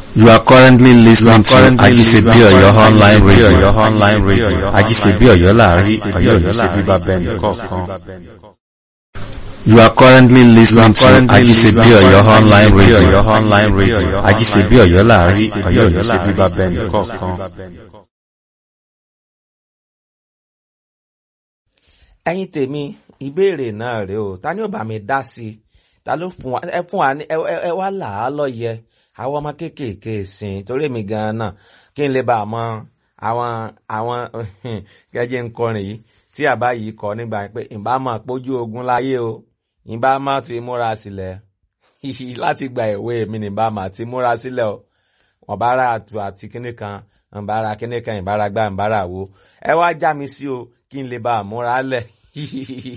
You are currently listening to Ajisebi Oyo online radio. online radio. Ajisebi Oyo láàrin Oyo ní ṣe bíbá bẹ́ẹ̀ni kọ̀ọ̀kan. You are currently listening to Ajisebi Oyo online radio. online radio. Ajisebi Oyo láàrin Oyo ní ṣe bíbá bẹ́ẹ̀ni kọ̀ọ̀kan. ẹ̀yin tèmi ìbéèrè náà rèé o ta ni ó bá mi dá sí i ta ló fún wa ẹ fún wa ní ẹ ẹ- ẹ wá là á lọ́yẹ àwọn ọmọ kéékèèké sìn torí èmi gan-an náà kí n lè bá a mọ àwọn àwọn gẹ́gẹ́ ń kọrin yìí tí àbá yìí kọ nígbà yẹn pé ìbá máa pójú ogun láyé o ìbá máa ti múra sílẹ̀ láti gba ìwé mi ní ìbá máa ti múra sílẹ̀ o wọn bá ra àtù àti kíní kan wọn bá ra kíní kan ìbára gbá ìbára wo ẹ wá já mi sí o kí n lè bá a múra lẹ̀